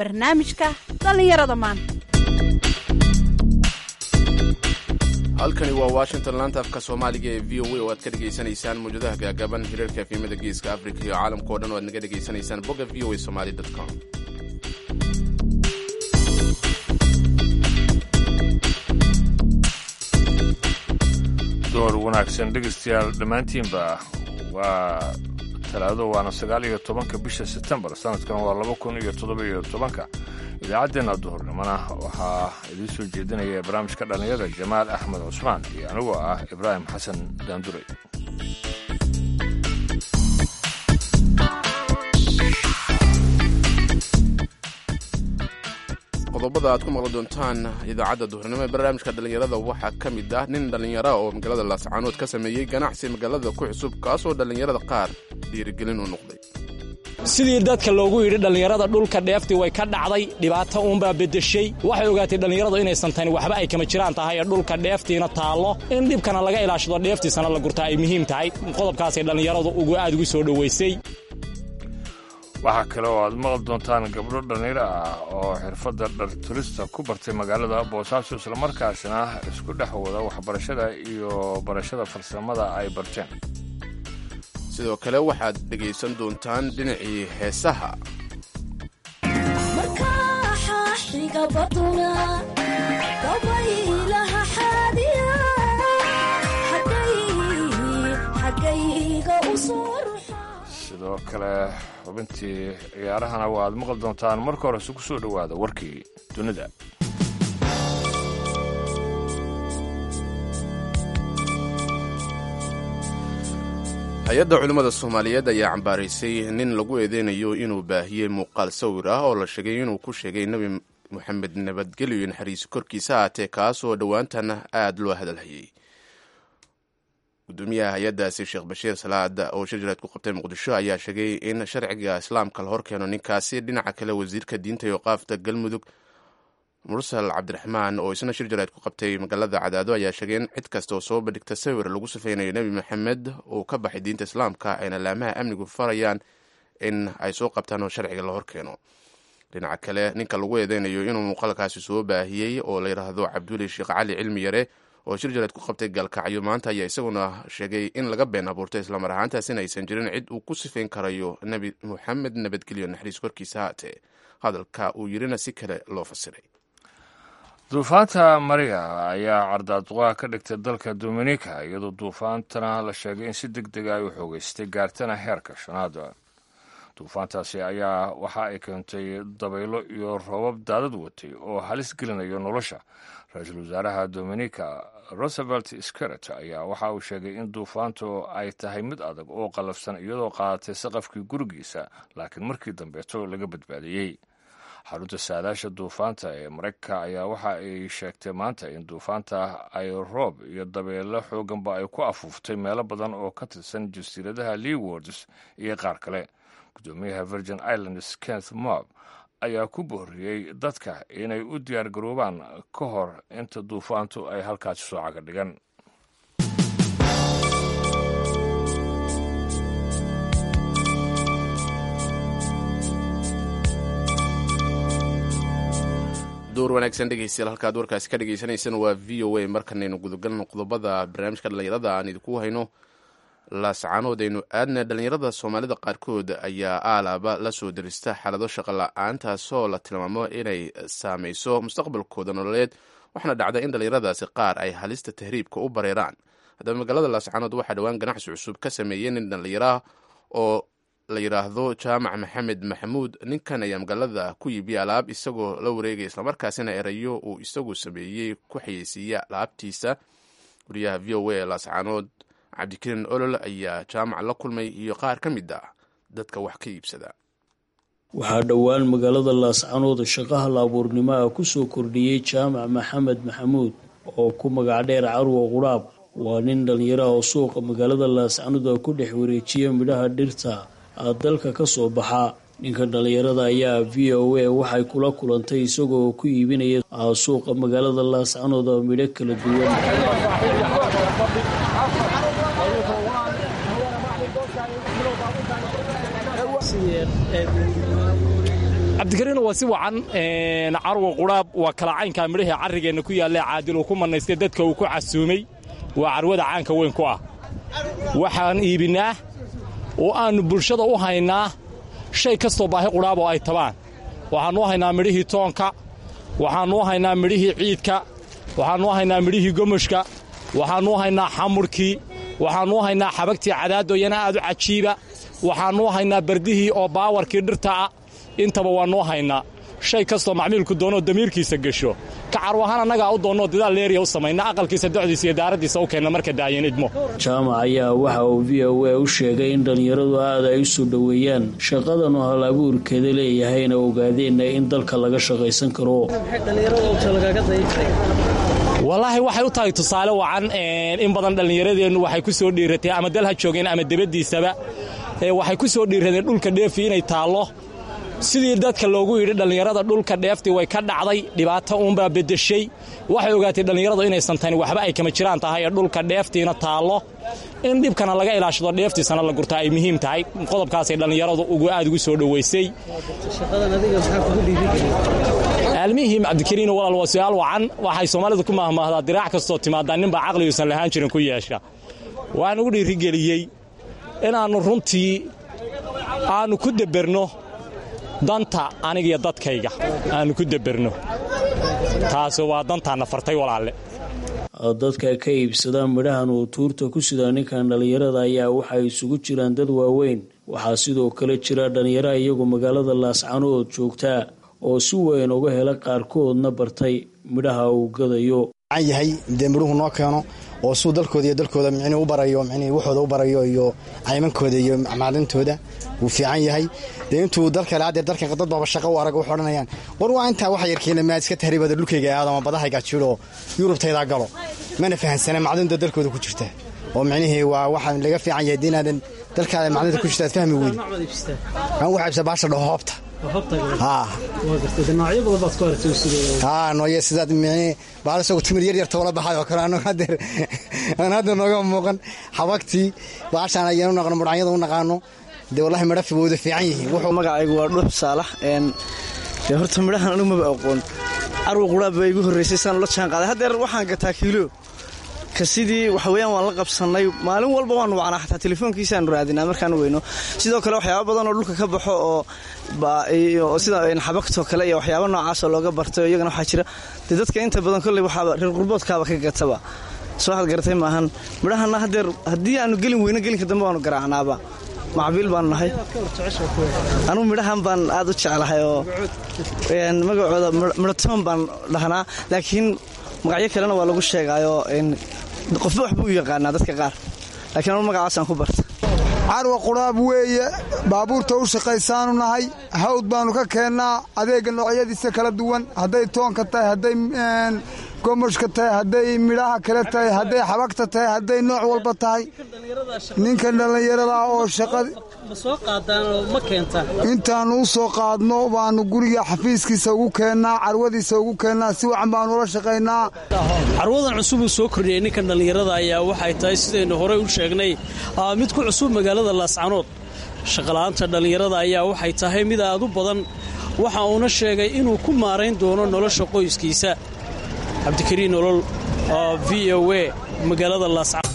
barnaamijka dhallinyarada maanta halkani waa washington laanta afka soomaaliga ee v o a oo aad ka dhegaysanaysaan mawjadaha gaagaban hirarka efimada geeska africa iyo caalamka o dhan oo aad naga dhegaysanaysaan bogga v o a somali com door wanaagsan dhegaystayaal dhammaantiinba waa talaado waana sagaal iyo tobanka bisha sebtembar sanadkan waa laba kun iyo toddoba iyo tobanka idaacaddeenna duhurnimona waxaa idiin soo jeedinaya barnaamijka dhallinyada jamaal axmed cusmaan iyo anigoo ah ibraahim xasan daanduray qodobada aad ku maqli doontaan idaacadda duhurnimo ee barnaamijka dhallinyarada waxaa ka mid ah nin dhallinyara oo magaalada laascaanood ka sameeyey ganacsi magaalada ku cusub kaasoo dhallinyarada qaar dhiirigelin u noqday sidii dadka loogu yidhi dhallinyarada dhulka dheeftii way ka dhacday dhibaato uunbaa beddeshay waxay ogaatay dhallinyaradu inaysan tani waxba ay kama jiraan tahay ee dhulka dheeftiina taallo in dhibkana laga ilaashado dheeftiisana la gurtaa ay muhiim tahay qodobkaasay dhallinyaradu ugu aad ugu soo dhowaysay waxaa kale oo aad maqli doontaan gabdho dhallinyaro ah oo xirfadda dharturista ku bartay magaalada boosaaso islamarkaasna isku dhex wada waxbarashada iyo barashada farsamada ay barteen sidoo kale waxaad dhegaysan doontaan dhinacii heesaha sidoo kale xubintii ciyaarahana waa aad maqli doontaan marka hore isugu soo dhowaada warkii dunida hay-adda culimmada soomaaliyeed ayaa cambaaraysay nin lagu eedeynayo inuu baahiyey muuqaal sawir ah oo la sheegay inuu ku sheegay nebi moxamed nabadgelyo naxariisi korkiisa aatee kaasoo dhowaantan aad loo hadalhayay gudoomiyaha hay-addaasi sheekh bashiir salaad oo shir jaraad ku qabtay muqdisho ayaa sheegay in sharciga islaamka la horkeeno ninkaasi dhinaca kale wasiirka diinta iyo qaafta galmudug mursal cabdiraxmaan oo isna shir jaraad ku qabtay magaalada cadaado ayaa sheegay in cid kasta oo soo bandhigta sawir lagu safeynayo nebi maxamed uu ka baxay diinta islaamka ayna laamaha amnigu farayaan in ay soo qabtaan oo sharciga la horkeeno dhinaca kale ninka lagu eedeynayo inuu muuqaalkaasi soo baahiyey oo la yidhaahdo cabduli sheekh cali cilmi yare oo shir jaraad ku qabtay gaalkacyo maanta ayaa isaguna sheegay in laga been abuurtay islamar ahaantaas in aysan jirin cid uu ku sifayn karayo nebi moxamed nabadgelyo naxariis korkiisa haatee hadalka uu yirina si kale loo fasiray duufaanta mariya ayaa cardaaduqaha ka dhigtay dalka dominika iyadoo duufaantana la sheegay in si deg deg ay u xoogeystay gaartana heerka shanaad duufaantaasi ayaa waxa ay keentay dabaylo iyo roobab daadad watay oo halis gelinayo nolosha ra-iisul wasaaraha dominika rosevelt scaret ayaa waxa uu sheegay in duufaantu ay tahay mid adag oo qallafsan iyadoo qaadatay saqafkii gurigiisa laakiin markii dambeeto laga badbaadiyey xarunta saadaasha duufaanta ee maraykanka ayaa waxa ay sheegtay maanta in duufaanta ay roob iyo dabeelo xooganba ay ku afuuftay meelo badan oo ka tirsan jasiiradaha leewards iyo qaar kale gudoomiyaha virgin islands kenneth mob ayaa ku booriyey dadka inay u diyaar garoobaan ka hor inta duufaantu ay halkaasi soo caga dhigan door wanaagsan dhegeystayaal halkaad warkaasi ka dhegeysaneysaan waa v o a markanaynu gudagalno qodobada barnaamijka dhallinyarada aan idinku hayno laascaanood aynu aadna dhallinyarada soomaalida qaarkood ayaa aalaaba la soo derista xaalado shaqo la-aan taasoo la tilmaamo inay saameyso mustaqbalkooda nololeed waxaana dhacda in dhallinyaradaasi qaar ay halista tahriibka u bareeraan haddaba magaalada laascaanood waxaa dhowaan ganacsi cusub ka sameeyey nin dhallinyaraah oo la yidhaahdo jaamac maxamed maxamuud ninkan ayaa magaalada ku iibiya alaab isagoo la wareegaya islamarkaasina erayo uu isagu sameeyey ku xayeysiiya alaabtiisa wariyaha v o a laascaanood cabdikariin olol ayaa jaamac la kulmay iyo qaar ka mid ah dadka wax ka iibsada waxaa dhowaan magaalada laascanood shaqaha laabuurnimo ah kusoo kordhiyey jaamac maxamed maxamuud oo ku magac dheer carwo quraab waa nin dhallinyaraha oo suuqa magaalada laascanood ku dhex wareejiya midhaha dhirta dalka ka soo baxa ninka dhallinyarada ayaa v o a waxay kula kulantay isagoo ku iibinaya suuqa magaalada laascanood midho kala duwan cabdikariin waa si wacan carwa qudhaab waa kala caynkaa midhahii carrigeenna ku yaalle caadil uu ku mannaystay dadka uu ku casuumay waa carwada caanka weyn ku ah waxaan iibinnaa oo aannu bulshada u haynaa shay kastoo baahi qudhaab oo ay tabaan waxaannu u haynaa midhihii toonka waxaannu u haynaa midhihii ciidka waxaannu u haynaa midhihii gomoshka waxaannu u haynaa xamurkii waxaannu u haynaa xabagtii cadaadoyana aad u cajiiba waxaannu u haynaa bardihii oo baawarkii dhirta ah intaba waannu u haynaa shay kastoo macmiilku doonoo damiirkiisa gesho ka carwahaan annagaa u doonnoo dadaal leeriya u samayna aqalkiisa docdiisa iyo daaraddiisa u keenna marka da'ayan idmo jaamac ayaa waxa uu v o a u sheegay in dhallinyaradu aad ay u soo dhoweeyaan shaqadan oo hal abuurkeeda leeyahayna ogaadeenna in dalka laga shaqaysan karo wallaahi waxay u tahay tusaale wacan in badan dhallinyaradeennu waxay ku soo dhiiratay ama dal ha joogeen ama debaddiisaba waxay ku soo dhiiradeen dhulka dheefi inay taallo sidii dadka loogu yidhi dhallinyarada dhulka dheeftii way ka dhacday dhibaato uunbaa beddeshay waxay ogaatay dhallinyaradu inaysan tani waxba ay kama jiraan tahay ee dhulka dheeftiina taallo in dhibkana laga ilaashado dheeftiisana la gurta ay muhiim tahay qodobkaasay dhallinyaradu ugu aad ugu soo dhowaysay aalmihim cabdikariin walaal waa su'aal wacan waxay soomaalidu ku mahmaahdaa diraac kastoo timaadaa ninbaa caqliguusan lahaan jirin ku yeesha waxaan ugu dhiirigeliyey inaannu runtii aannu ku deberno danta anigiyo dadkayga aannu ku deberno taasi waa dantaanna fartay walaalle dadka ka iibsadaan midhahan uu tuurta ku sidaa ninkan dhallinyarada ayaa waxay isugu jiraan dad waaweyn waxaa sidoo kale jira dhallinyara iyagu magaalada laascanood joogtaa oo si weyn uga hela qaarkoodna bartay midhaha uu gadayo yahay dee midhuhu noo keeno oo suu dalkooda iyo dalkooda micnii u barayo micnii waxooda u barayo iyo caymankooda iyo macdintooda wuu fiican yahay dee intuu dalka laa dee dalka dad baaba shaqo u arag waxay odhanayaan war waa intaa waxa yarkeena maad iska tahribada dhulkayga aado ama badahayga jiro yurubtaydaa galo mana fahansana macdinta dalkooda ku jirta oo micnihii waa waxa laga fiican yahay dee inaadan dalkaada macdinta ku jirta aad fahmi weyn aan waxaa ibsa baasha dhaho hoobta nooye sidaad baal isagoo timir yar yar toola baxay oo kale aan hadda nooga muuqan xabagtii baashaan ayaan u naqno mudhanyada u naqaano dee wallahi midha wooda fiican yihiin magacaygu waa dhuux saalax dee horta midhahan anigu maba aqoon carwa quraab baa igu horraysay saan ula jaan qaaday haddeer waxaan gataa kiilo ka sidii waxa weeyaan waan la qabsannay maalin walba waanu wacnaa xataa telefoonkiisaanu raadinaa markaan weyno sidoo kale waxyaaba badan oo dhulka ka baxo oo sida xabagtoo kale iyo waxyaaba noocaasoo looga bartay iyagana waxaa jira dee dadka inta badan kolley waxaaba reer qurboodkaaba ka gataba soo waxaad garatay maahan midhahanna haddeer haddii aanu gelin weyno gelinka dambe waanu garaacnaaba macbiil baanu nahay anugu midhahan baan aad u jeclahay oo magacooda midhatoon baan dhahnaa laakiin magacyo kalena waa lagu sheegaayoo qofba waxba u yaqaanaa dadka qaar laakiin anu magacaasaan ku barta carwa quraab weeye baabuurta u shaqaysaanu nahay hawd baannu ka keennaa adeegga noocyadiisa kala duwan hadday toonka tahay hadday gomoshka tahay hadday midhaha kale tahay hadday xabagta tahay hadday nooc walba tahay ninkan dhallinyarada oo intaannu u soo qaadno baannu guriga xafiiskiisa ugu keennaa carwadiisa ugu keennaa si wacan baannu ula shaqaynaa carwadan cusub uu soo kordhiyey ninkan dhallinyarada ayaa waxay tahay sidaynu horey u sheegnay mid ku cusub magaalada laascanood shaqala'aanta dhallinyarada ayaa waxay tahay mid aad u badan waxa uuna sheegay inuu ku maarayn doono nolosha qoyskiisa cabdikariin nolol v o a magaalada laascanood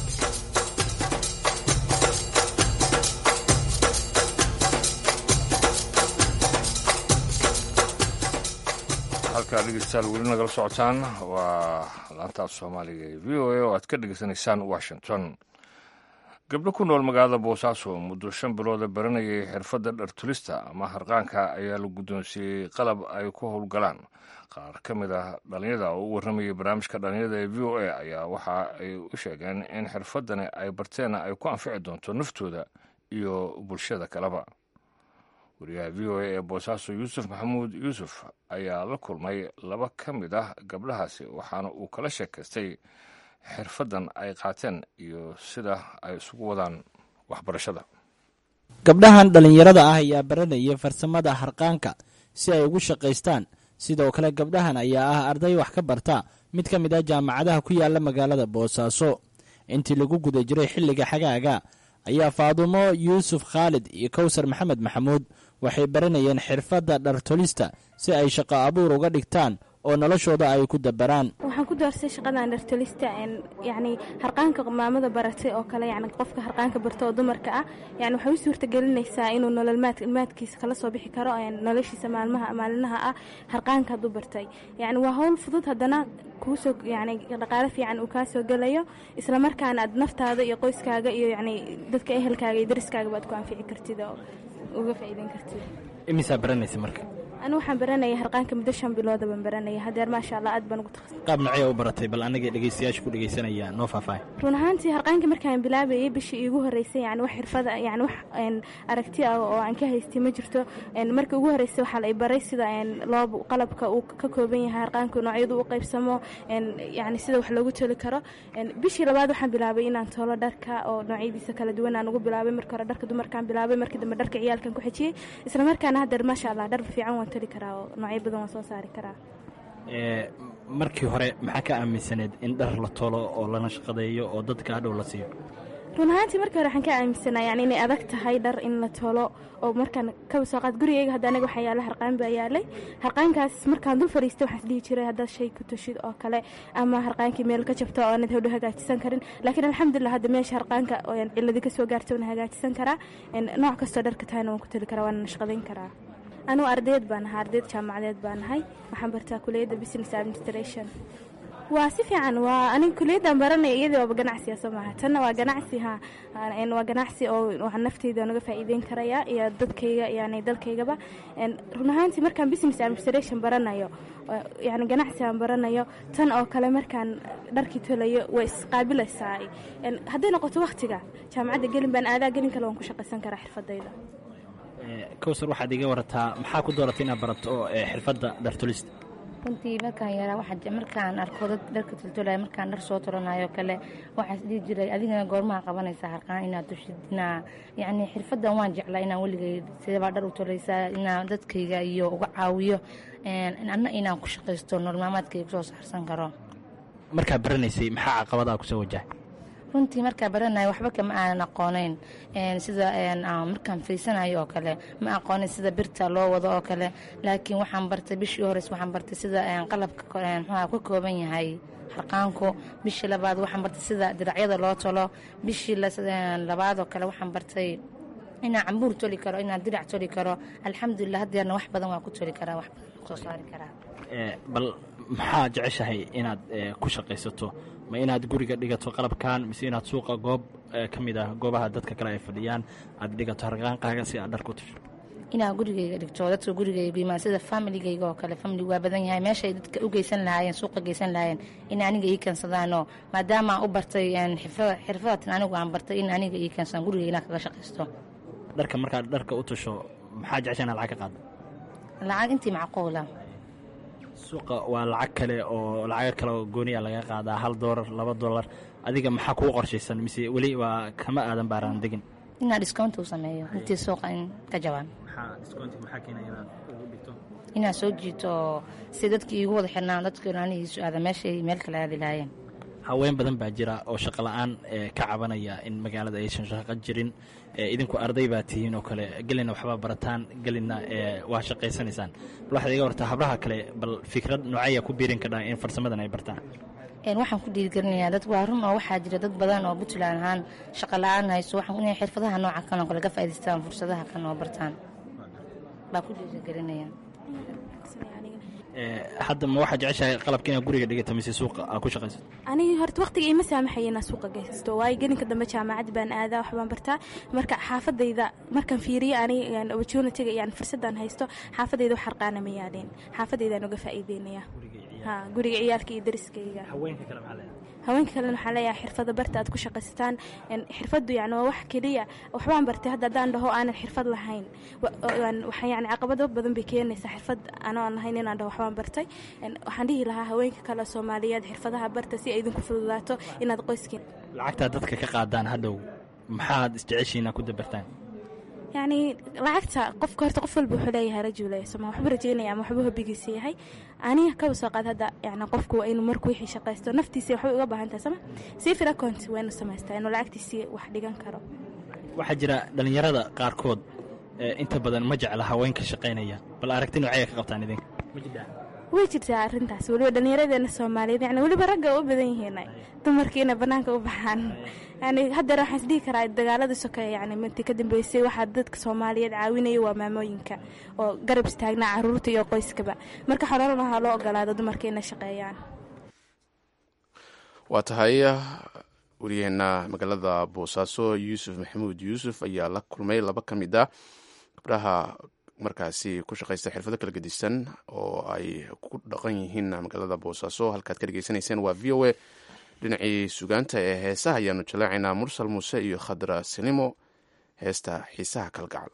halkaa dhegeystayaal weli nagala socotaan waa laantaaf soomaaliga ee v o a oo aad ka dhegeysanaysaan washington gabdho ku nool magaalada boosaaso muddo shan bilooda baranayay xirfadda dhartulista ama harqaanka ayaa la guddoonsiiyey qalab ay ku howlgalaan qaar ka mid ah dhallinyada oo u warramayay barnaamijka dhallinyada ee v o a ayaa waxa ay u sheegeen in xirfaddani ay barteenna ay ku anfici doonto naftooda iyo bulshada kaleba wariyaha v o a ee boosaaso yuusuf maxamuud yuusuf ayaa la kulmay laba ka mid ah gabdhahaasi waxaana uu kala sheekaystay xirfaddan ay qaateen iyo sida ay isugu wadaan waxbarashada gabdhahan dhallinyarada ah ayaa baranaya farsamada harqaanka si ay ugu shaqaystaan sidoo kale gabdhahan ayaa ah arday wax ka barta mid ka mid ah jaamacadaha ku yaala magaalada boosaaso intii lagu guda jiray xilliga xagaaga ayaa faadumo yuusuf khaalid iyo kowsar maxamed maxamuud waxay baranayeen xirfadda dhartolista si ay shaqo abuur uga dhigtaan oo noloshooda ay ku dabaraan waxaan ku doorsay shaqadan dhartolista yacni harqaanka maamada baratay oo kale yani qofka harqaanka barta oo dumarka ah yani waxay u suurtagelinaysaa inuu nolol maadkiisa kala soo bixi karo noloshiisa maalmaha maalinaha ah harqaanka hadduu bartay yani waa howl fudud haddana kuusoo yani dhaqaale fiican uu kaa soo gelayo islamarkaana aad naftaada iyo qoyskaaga iyo yani dadka ehelkaaga iyo dariskaaga baad ku anfici kartid oo uga faa'iideyn kartid imisaa baranaysa marka anu waxaan baranaya harqaanka muddo shan bilooda baan baranaya hadeer maasha allah aad baan ugu takhasus qaab nocee u baratay bal anaga dhegeystayaasha ku dhegeysanaya noo faahfaahay run ahaantii harqaanka markaan bilaabayay bishii iigu horreysay yani wax xirfada yani wax aragti ah oo aan ka haystay ma jirto markii ugu horreysay waxaa la i baray sida loo qalabka uu ka kooban yahay harqaanka noocyadu u qaybsamo yani sida wax loogu toli karo bishii labaad waxaan bilaabay inaan toolo dharka oo noocyadiisa kala duwan aan ugu bilaabay marka hore dharka dumarkaan bilaabay markii dambe dharka ciyaalkan ku xejiyey isla markaana hadeer maasha allah dhar fiican waan toli karaa oo noocyo badan waan soo saari karaa markii hore maxaa ka aaminsaneed in dhar la tolo oo lana shaqadeeyo oo dadka hadhow la siiyo run ahaantii markii hore waxaan ka aaminsanaa yani inay adag tahay dhar in la tolo oo markaan kaba soo qaad gurigeyga hadda anaga waxaa yaala harqaan baa yaalay harqaankaas markaan dul fariistay waxaan isdhihi jiray haddaad shay ku tushid oo kale ama harqaankii meel ka jabto oo aanad hodho hagaajisan karin laakiin alxamdulilah hadda meesha harqaanka ciladi ka soo gaartay waan hagaajisan karaa nooc kastoo dharka tahayna waan ku tali karaa waana nashqadayn karaa anugu ardayd baan ahaa ardayd jaamacadeed baan ahay waxaan bartaa kuliyadda business administration waa si fiican waa aniga kuliyaddan baranaya iyadii waaba ganacsiga soo maaha tanna waa ganacsi ha waa ganacsi oo waxaan nafteyda naga faa'iideyn karaya iyo dadkayga yani dalkaygaba run ahaantii markaan business administration baranayo yani ganacsi aan baranayo tan oo kale markaan dharkii tolayo way isqaabilaysaa hadday noqoto waktiga jaamacadda gelin baan aadaa gelin kale waan ku shaqaysan karaa xirfadayda kowsar waxaad iga warataa maxaa ku dooratay inaad barato xirfadda dhartolista runtii markaan yaraa markaan arko dharka toltolaya markaan dhar soo tolanayo kale waxaas dhihi jiray adigana goormaha qabanaysaa harqaan inaad tushid inaa yacni xirfaddan waan jeclaa inaan weligay sidabaa dhar u tolaysaa inaan dadkayga iyo uga caawiyo anna inaan ku shaqaysto nololmaalmaadkayga kusoo saarsan karo markaad baranaysay maxaa caqabadaa kusoo wajahay runtii markaa baranayo waxba kama aanan aqooneyn sida markaan fiirsanayo oo kale ma aqoonin sida birta loo wado oo kale laakiin waxaan bartay bishii hores waxaan bartay sida qalabka mxuha ka kooban yahay harqaanku bishii labaad waxaan bartay sida diracyada loo tolo bishii labaad oo kale waxaan bartay inaan cambuur toli karo inaan dirac toli karo alxamdulilah hadeerna wax badan waa ku toli karaa wax badan kusoo saari karaa bal maxaa jeceshahay inaad ku shaqaysato ma inaad guriga dhigato qalabkan mise inaad suuqa goob ka mid ah goobaha dadka kale ay fadhiyaan aad dhigato harqaankaaga si aad dhar ku tusho inaa gurigayga dhigto dadka gurigayga imaan sida familigayga oo kale famili waa badan yahay meeshay dadka u geysan lahaayeen suuqa geysan lahaayeen in aniga ii keensadaano maadaama aan u bartay xirfadatan anigu aan bartay in aniga ii keensadaan gurigayga inaan kaga shaqaysto dharka markaad dharka u tusho maxaa jecesha inaad lacag ka qaado lacag intii macquula suuqa waa lacag kale oo lacago kale oo gooniya laga qaadaa hal doolar laba doolar adiga maxaa kuu qorshaysan mise weli waa kama aadan baaraan degin inaa discount u sameeyo intii suuqa in ka jabaan inaa soo jiito si dadkii iigu wada xirnaan dadkii anigiisu aada meeshay meel kale aadi lahaayeen haween badan baa jira oo shaqo la-aan ka cabanaya in magaalada aysan shaqo jirin idinku arday baa tihiin oo kale gelina waxbaa barataan gelina waa shaqaysanaysaan bal waxaad iga wartaa habraha kale bal fikrad noocaya ku biirin kadhaa in farsamadan ay bartaan waxaan ku dhiirigelinayaa dad waa run oo waxaa jira dad badan oo puntland ahaan shaqo la-aan hayso inay xirfadaha nooca kan oo kale ka faa'idaystaan fursadaha kan oo bartaan baa ku dhiirigelinaya hadda ma waxaa jeceshahay qalabka inaad guriga dhigata mise suuqa aa ku shaqaysato aniga horta waqtiga ima saamaxaya inaa suuqa geysto waayo gelinka dambe jaamacad baan aadaa waxbaan bartaa marka xaafadayda markaan fiiriyo aniga opportunitiga yani fursadaan haysto xaafadayda wax harqaana ma yaadeen xaafadaydaan uga faa'iideynaya ha guriga ciyaalka iyo dariskayga haweenka kale maxaa leedahay haweenka kalena waxaa leeyahay xirfada barta aad ku shaqaysataan xirfadu yani waa wax keliya waxbaan bartay hadda haddaan dhaho aanan xirfad lahayn waxa yani caqabado badan bay keenaysaa xirfad anoon lahayn inaan dhaho waxbaan bartay waxaan dhihi lahaa haweenka kale soomaaliyeed xirfadaha barta si ay idinku fududaato inaad qoyskiin lacagtaa dadka ka qaadaan hadhow maxaad isjeceshiina ku dabartaan yacni lacagta qofka horta qof walba wuxuu leeyahay rajule soma waxbuu rajeynaya ama waxbuu hobigiisa yahay aniga kaba soo qaad hadda yani qofku waa inuu markuu wixii shaqaysto naftiisa waxbay uga baahan tahay sama sifir account waa inuu samaystaa inuu lacagtiisii wax dhigan karo waxaa jira dhallinyarada qaarkood inta badan ma jecla haweenka shaqaynaya bal aragti noocaya ka qabtaan idinka way jirtaa arrintaas weliba dhallinyaradeena soomaaliyeed yani weliba ragga u badan yihiin dumarkiina bannaanka u baxaan yani haddeer waxaan isdhihi karaa dagaalada sokeeye yani mintii ka dambeysay waxaa dadka soomaaliyeed caawinaya waa maamooyinka oo garab istaagnaa caruurta iyo qoyskaba marka xololo lahaa loo ogolaado dumarka inay shaqeeyaan waa tahay wariyaheena magaalada boosaaso yuusuf maxamuud yuusuf ayaa la kulmay laba ka mid a gabdhaha markaasi ku shaqaysta xirfado kala gedisan oo ay ku dhaqan yihiin magaalada boosaaso halkaad ka dhegeysanayseen waa v o a dhinacii sugaanta ee heesaha ayaanu jaleecaynaa mursal muuse iyo khadra sinimo heesta xiisaha kalgacal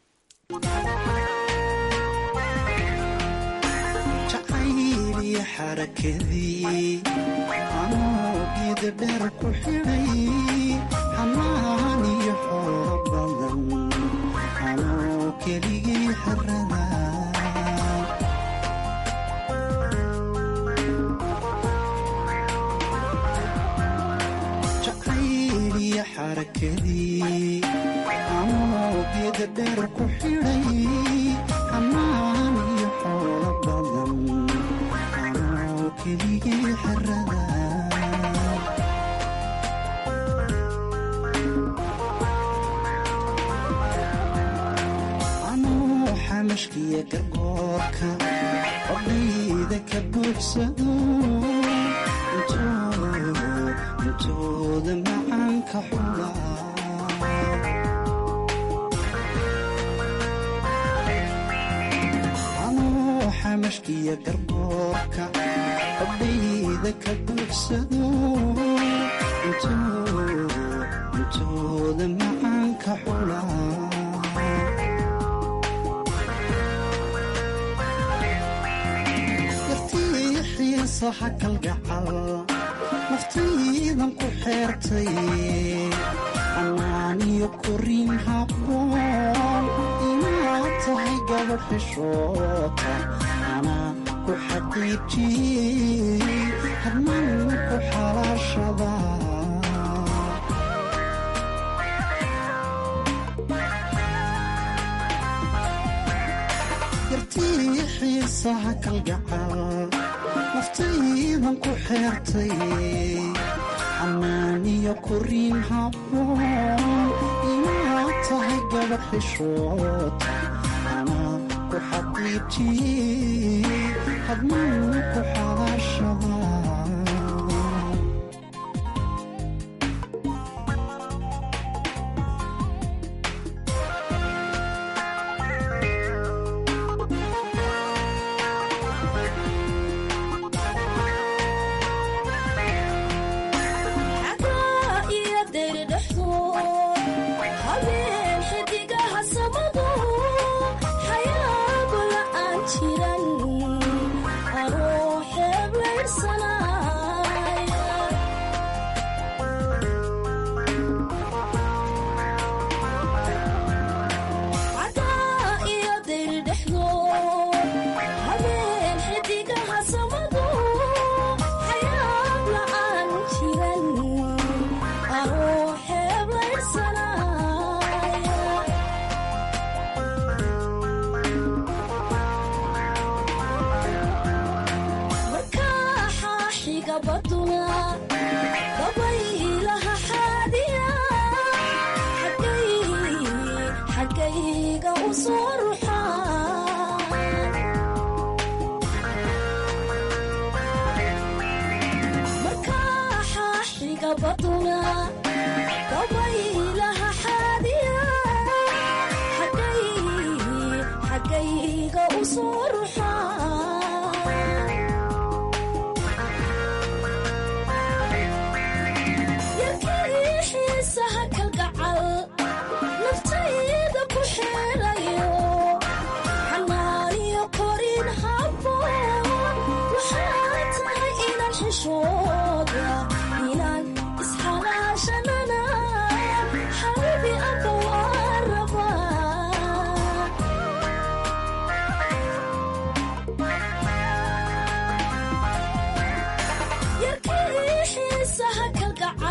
jacayliya xarakadii anoo geeda dheer ku xidhay xanaan iyo xoolo badan anoo keligii xerada anoo xamashkiya gargoorka odhayda ka buuxsado intooda macaanka xula anoo xamashkiya gargoorka odhayda ka buuxsado intooda macaanka xula xiisaha kalgacal naftiidan ku xeertay xanaaniyo koriin habboon inaad tahay gabadh xishoota anaa ku xaqiijiyey hadman ku xalaashada yartii xiisaha kalgacal naftaydan ku xeertay xanaaniyo koriin habboon inaad tahay gabadh xishoota anaa ku xaqiijiyey hadman ku xalaashada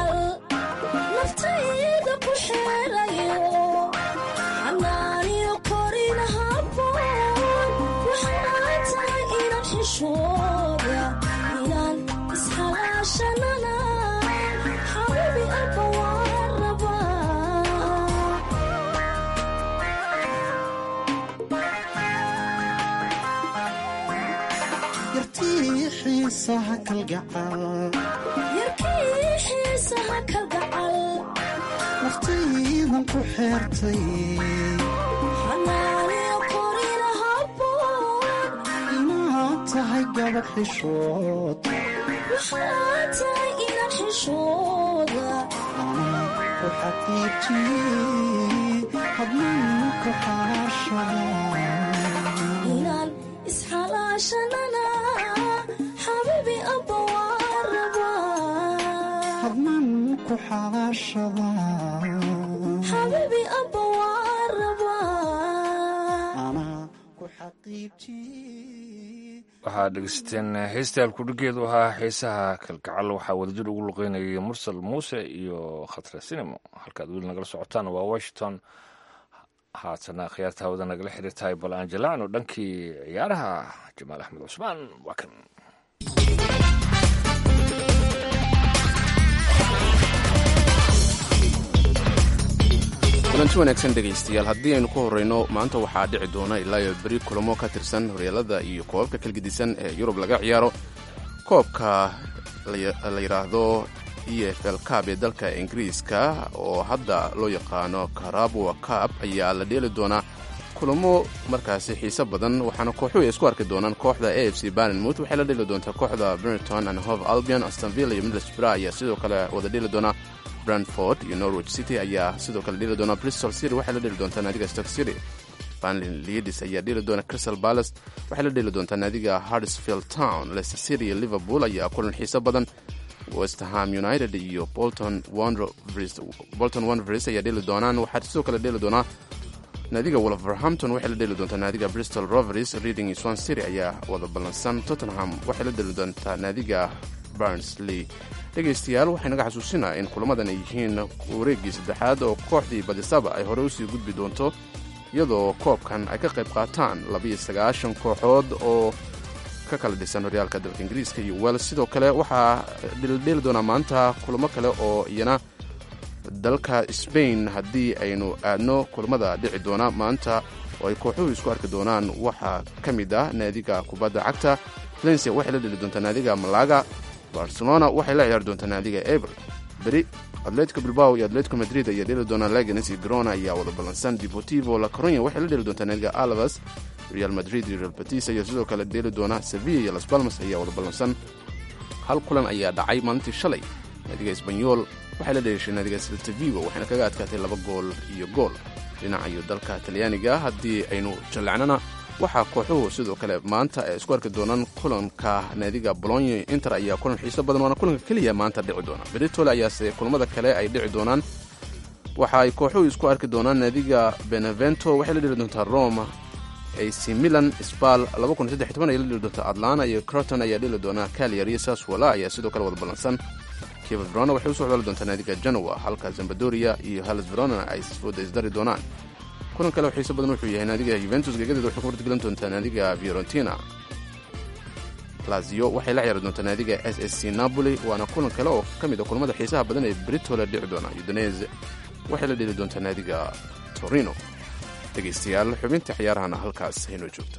naftayda ku xeelayo xanaaniyo xishooda inaan ishalaashanana xabibi abba waan rabaa yartii xiisaha kalgacal yarkii xiisaha kalgacal naftaydan ku xeertay xanaaniyo korina habboon inaad tahay gabadh xishood waxaa tahay inaan xishooda anaa ku xaqiijiyey hadnaan ku xalaashada inaan isxalaashanana xabibi abba waan rabaa hadnaan ku xalaashada xabibi abba waan rabaa anaa ku xaqiijiyey waxaad dhegeysateen heestaal kudhigeedu ahaa xiisaha kalgacal waxaa wadajir ugu luqeynayay mursal muuse iyo khatre sinimo halkaad weli nagala socotaan waa washington haatana khiyaarta hawada nagala xiriirtahay bal angelano dhankii ciyaaraha jamaal axmed cusmaan waa kan kulanti wanaagsan dhegaystayaal haddii aynu ku horreyno maanta waxaa dhici doona ilaa iyo beri kulamo ka tirsan horyaalada iyo koobabka kalgedisan ee yurub laga ciyaaro koobka la yidhaahdo e f l cab ee dalka ingiriiska oo hadda loo yaqaano karabwa cab ayaa la dheeli doonaa kulamo markaasi xiise badan waxaana kooxuhu ay isku arki doonaan kooxda a f c barnmouth waxay la dheeli doontaa kooxda brenton and hove albion astonville iyo middlesbrough ayaa sidoo kale wada dheeli doonaa brantford iyo norwich city ayaa sidoo kale dheeli doona bristol city waxay la dheeli doontaa naadiga stock city banlin leadis ayaa dheeli doona crystal palace waxay la dheeli doontaa naadiga hardsfield town leicester city iyo liverpool ayaa kulan xiise badan westham united iyo bolton bolton wanvers ayaa dheeli doonaan waxaa sidoo kale dheeli doonaa naadiga wolverhampton waxay la dheeli doontaa naadiga bristol rovers reading iyo swan city ayaa wada ballansan tottenham waxay la dheeli doontaa naadiga barnsley dhegaystayaal waxay naga xasuusinaa in kulamadan ay yihiin wareeggii saddexaad oo kooxdii badisaba ay horey usii gudbi doonto iyadoo koobkan ay ka qayb qaataan labiyo sagaashan kooxood oo ka kala dhisan horyaalka dalka ingiriiska iyo wels sidoo kale waxaa dheeldheeli doonaa maanta kulamo kale oo iyana dalka sbain haddii aynu aadno kulamada dhici doona maanta oo ay kooxuhu isku arki doonaan waxaa ka mid ah naadiga kubadda cagta valencia waxay la dheli doontaa naadiga malaga barcelona waxay la ciyaari doontaa naadiga eber beri atletico bilbao iyo atletico madrid ayaa dheeli doonaa laganes iyo grona ayaa wada ballansan deportivo la coronya waxay la dheeli doontaa naadiga alvas real madrid iyo real batis ayaa sidoo kale dheeli doona sevilla iyo las balmas ayaa wada ballansan hal kulan ayaa dhacay maalintii shalay naadiga esbanyol waxay la dheeshay naadiga siltavigo waxayna kaga adkaatay laba gool iyo gool dhinaca iyo dalka talyaaniga haddii aynu jallacnana waxaa kooxuhu sidoo kale maanta ay isku arki doonaan kulanka naadiga bolonyo inter ayaa kulan xiiso badan waana kulanka keliya maanta dhici doona beritole ayaase kulamada kale ay dhici doonaan waxa ay kooxuhu isku arki doonaan naadiga benevento waxay la dheli doontaa roma ac milan sbal ay la dheli doontaa atlana iyo croton ayaa dheli doonaa caliar iyo saswala ayaa sidoo kale wada ballansan kiva verona waxay usoo codali doontaa naadiga genoa halka zambadoria iyo halas verona ay fooda isdari doonaan kulan kale oo xiiso badan wuxuu yahay naadiga yuventus gegadeeda waxay ku martigelin doontaa naadiga fiorentina lazio waxay la ciyaari doontaa naadiga s s c napoli waana kulan kale oo ka mid a kulamada xiisaha badan ee britole dhici doona udinese waxay la dheli doontaa naadiga torino dhegaystayaal xubinta ciyaarahana halkaas haynoo joogto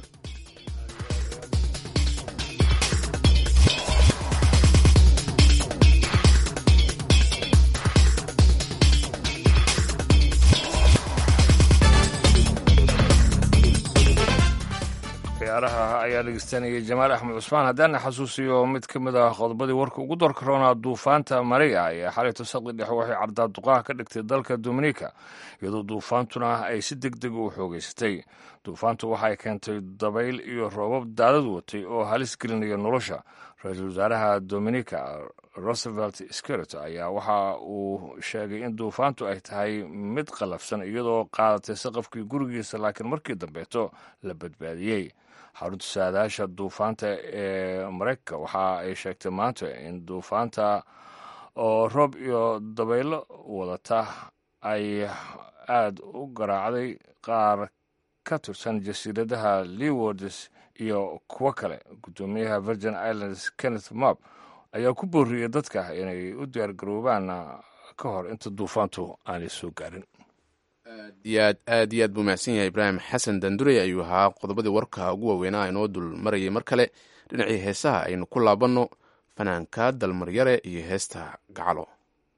ciyaaraha ayaa dhegeystanayay jamaal axmed cusmaan haddaana xasuusiyo mid ka mid ah qodobadii warka ugu doorka roonaa duufaanta mariga ee xalayto saqdi dhexe waxay cardaaduqaha ka dhigtay dalka dominika iyadoo duufaantuna ay si deg deg u xoogeysatay duufaantu waxay keentay dabayl iyo roobab daadad watay oo halis gelinaya nolosha ra-iisul wasaaraha dominika roosevelt scaret ayaa waxa uu sheegay in duufaantu ay tahay mid qalafsan iyadoo qaadatay saqafkii gurigiisa laakiin markii dambeeto la badbaadiyey xarunta saadaasha duufaanta ee mareykanka waxa ay sheegtay maanta in duufaanta oo roob iyo dabaylo wadata ay aada u garaacday qaar ka tirsan jasiiradaha lewards iyo kuwo kale guddoomiyaha virgin islands kenneth mab ayaa ku booriyey dadka inay u diyaargaroobaan ka hor inta duufaantu aanay soo gaarin yaad aad iyo aad buu mahadsan yahay ibraahim xasan dandurey ayuu ahaa qodobadii warka ugu waaweynaa inoo dul marayay mar kale dhinacii heesaha aynu ku laabanno fanaanka dalmaryare iyo heesta gacalo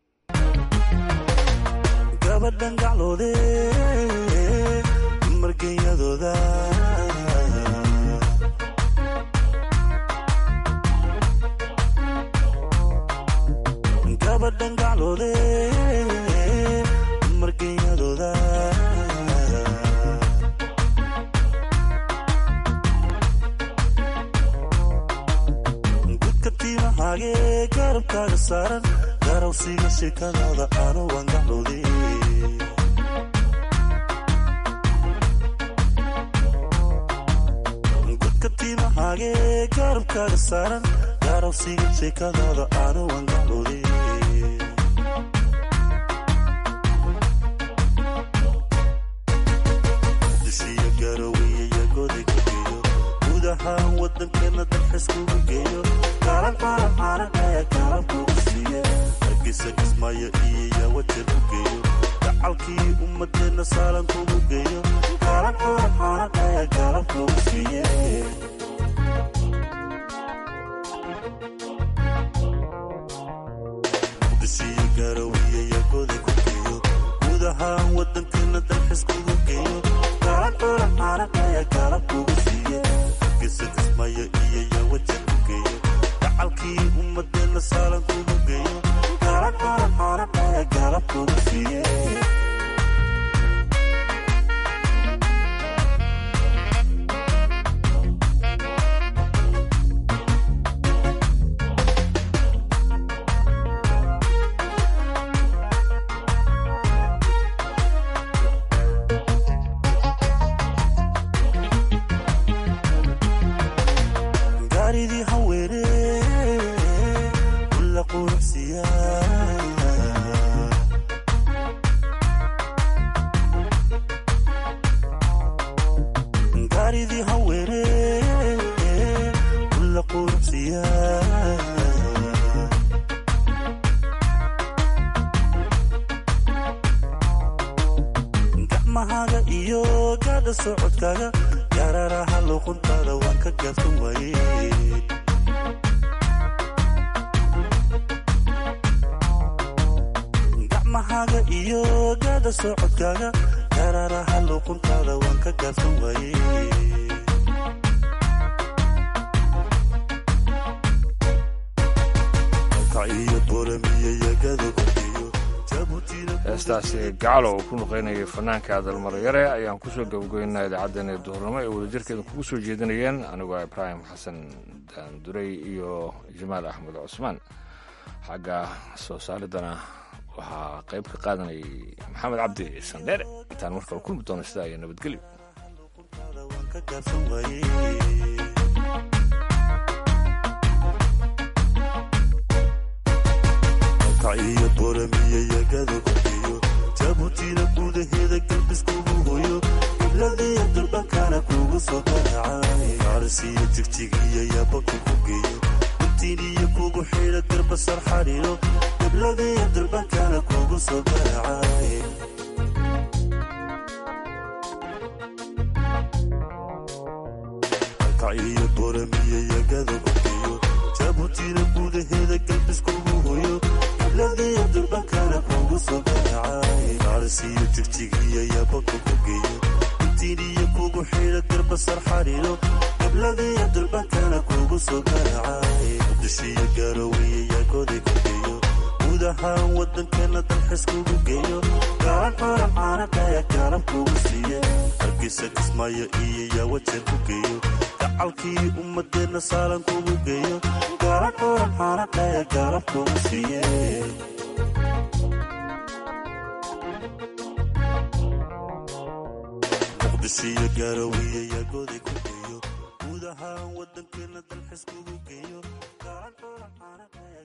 gabadhan gacloode margenyadooda gabadhan gacloode margenyadooda gudka tiimahage garabkaaga saaran garawsiga sheekadaada ano waan gacloode gudka tiimahage garabkaaga saaran garawsiga sheekadaada ano waan gacloode dushiya garowiya yagoday ku geeyo guud ahaan wadankeena dalxiskugu geeyo garan xaran xaran ayaa garan kugu siiye hargeysa kismaayo iyo yawajeer ku geeyo gacalkii ummadeena saalan kugu geeyo garan xaran xaran ayaa garan kugu siiye dushiya garowiya yagoday ku geeyo guud ahaan wadankeena dalxiskugu geeyo garan xaran xaran ayaa garan kugu siiye hargeysa kismaayo iyo yawajeer ku geeyo gacalkii ummadeena saalan kugu geeyo garan xaran xaran ayaa garan kugu siiye gaaridii haweene kula quruxsiya gaaridii haweene kula quruxsiya gacmahaaga iyo gaadha socodkaaga yararaha luquntaada waan ka gaabsan waaye gacmahaaga iyo gaadha socodkaaga yararaha luquntaada waan ka gaabsan waaye Halkac iyo boramiya yagada ku geeyo jabuutina heestaasi gacalo uu ku nuqaynayay fanaanka dalmaryare ayaan kusoo gabagabeynaa idaacaddeen ee duhurnimo ay wadajirkeeda kugu soo jeedinayeen anigoo ibraahim xasan daanduray iyo jamaal axmed cusmaan xagga soo saaridana waxaa qayb ka qaadanayay maxamed cabdi sandheere intaan mar kale kulmi doono sidaa iyo nabadgelyo waan ka gaabsan waaye halkac iyo boramiya yagada ku geeyo jabuutina gudaheeda galbiskugu hoyo gibladiya durbankana kugu soo garacay gaarisiyo jigjigiya yaabaka ku geeyo gubtiiniyo kugu xidha garbasar xadhiiro gibladiya durbankana kugu soo garacay halkac iyo boramiya yagada ku geeyo jabuutina gudaheeda galbiskugu hoyo gibladiya durbankana kugu soo garacay gaarisiyo jigjigiya yaabaka ku geeyo gubtiiniyo kugu xidha garbasar xadhiiro gibladiya durbankana kugu soo garacay dushiya garowiya yagoday ku geeyo guud ahaan wadankeena dalxiskugu geeyo garan xaran xaran ayaa garan kugu siiye hargeysa kismaayo iyo yawajeer ku geeyo gacalkii ummadeena saalan kugu geeyo garan xaran xaran ayaa garan kugu siiye muqdishiyo garowiya yagoday ku geeyo guud ahaan wadankeena dalxiskugu geeyo garan xaran xaran ayaa